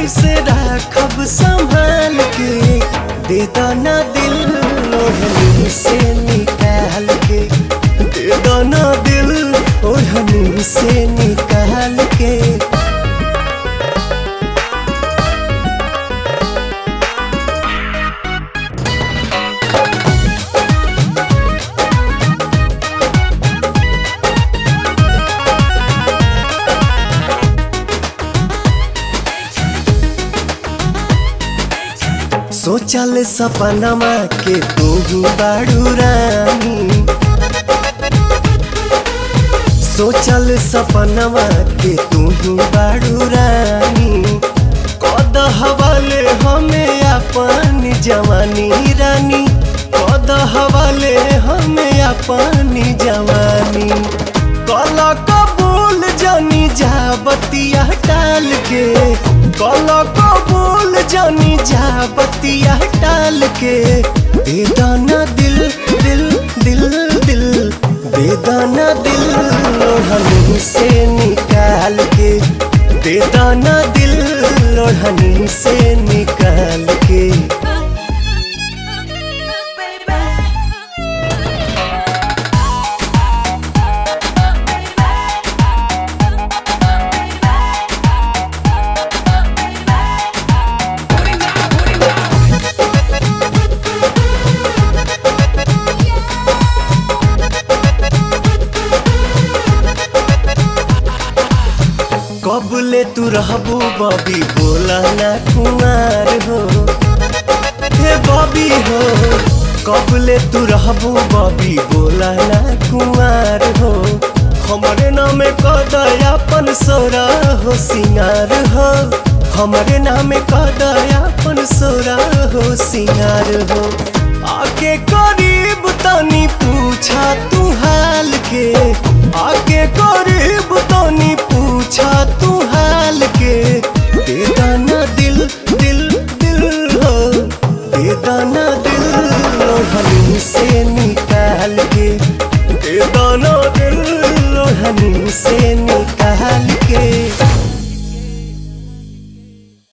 कैसे राखब संभाल के दे दाना दिल ओढ़नी से निकाल के दे दाना दिल ओढ़नी से निकाल के सोचल सपनमा के तू ही बाड़ू रानी सोचल सपनमा के तू ही बाड़ू रानी कद हवाले हमें अपन जवानी रानी कद हवाले हमें अपन जवानी कल कबूल जानी जा बतिया टाल के कल कबूल जानी जा बतिया टाल के दे दाना दिल दिल दिल दिल दे दाना दिल लोढ़नी से निकाल के दे दाना दिल लोढ़नी से निकाल के कब ले तू रहबू बबी बोला ना कुमार हो हे बबी हो कब ले तू रहबू बबी बोला ना कुमार हो हमरे नाम कदयापन सोरा हो सिंगार हो हमरे नाम कदयापन सोरा हो सिंगार हो आके करीब तनी पूछा तू हाल के आके करीब